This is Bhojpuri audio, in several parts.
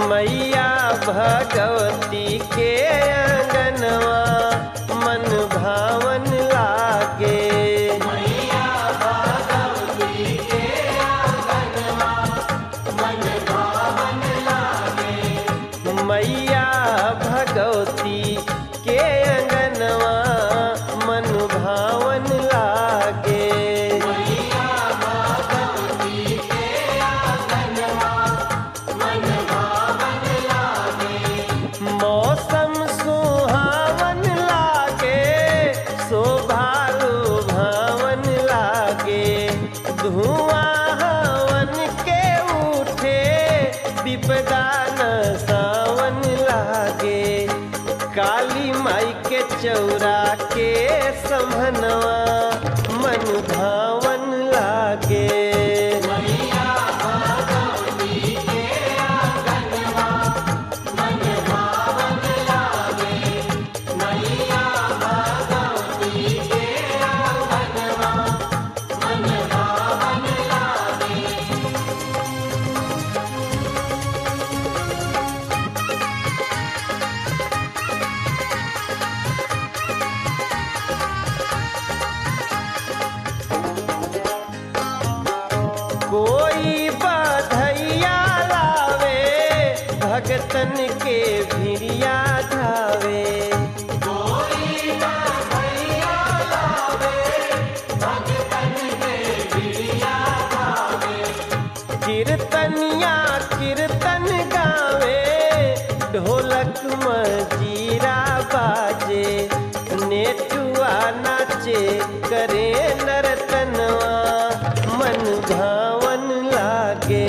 मैया भगवती के अंगनवा मन भावन लागे मैया भगवती के अंगनवा मन भावन लागे मौसम सुहावन लागे शोभालु भावन लागे धुआं हवन के उठे विपदा न सावन लागे काली माई के चौरा के समनवा मन भावन लागे कोई बधैया लावे भगतन के भिड़िया धावे कीर्तनिया कीर्तन गावे ढोलक मजीरा बाजे नेटुआ नाचे करे नरतनवा मन भावन लागे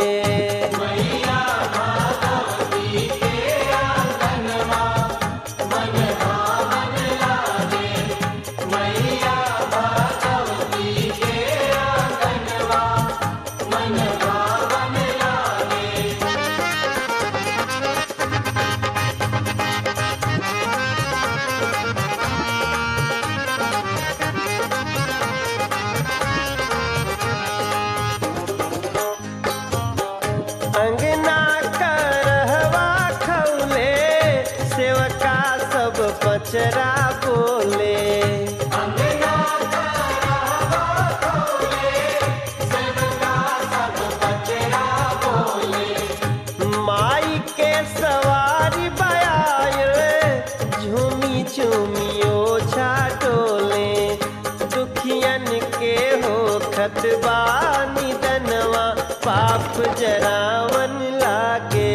अंगना करहवा खौले सेवका सब पचरा बोले माई के सवारी बयाए झूमी झूमी ओछा डोले दुखियन के हो खतबा निदनवा पाप जरावन लागे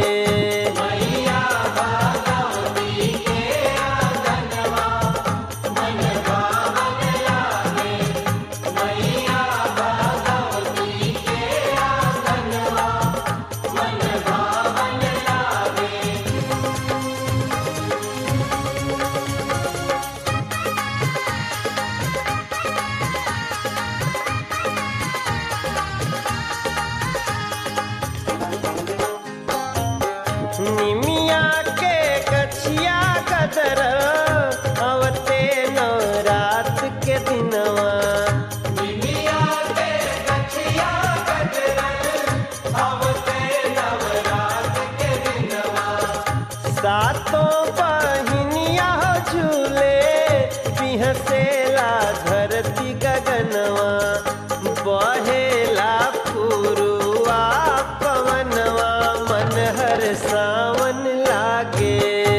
निमिया के गछिया कदर अवते नवरात के दिनवा सातों बहिनिया झूले पिहसेला धरती गगनवा बहेला पुरुआ पवनवा मन हर सावन लागे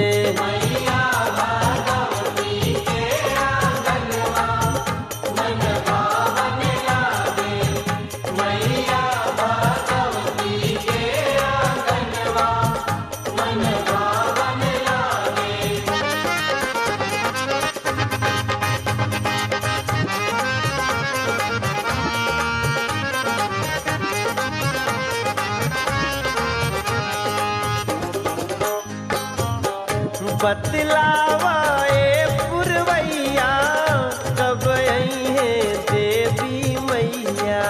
बतलावा ए पुरवैया कब आई है देवी मैया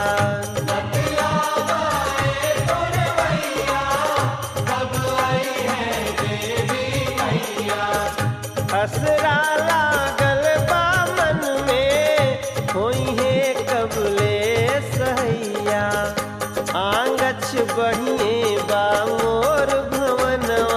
असरा लागल बा मन में होई है कबले सहैया आंगछ बढ़िए बा मोर भवनवा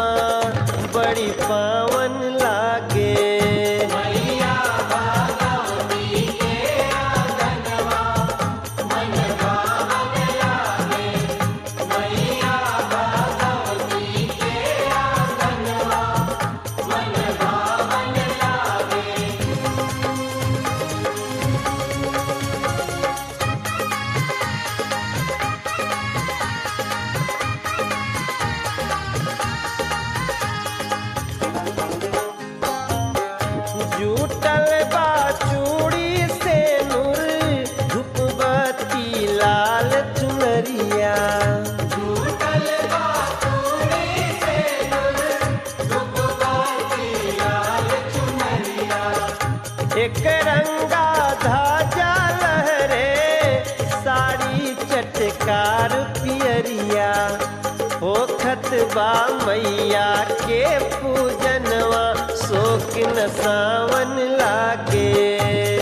चटकार पियरिया होखत बा मैया के पूजनवा शोक न सावन लागे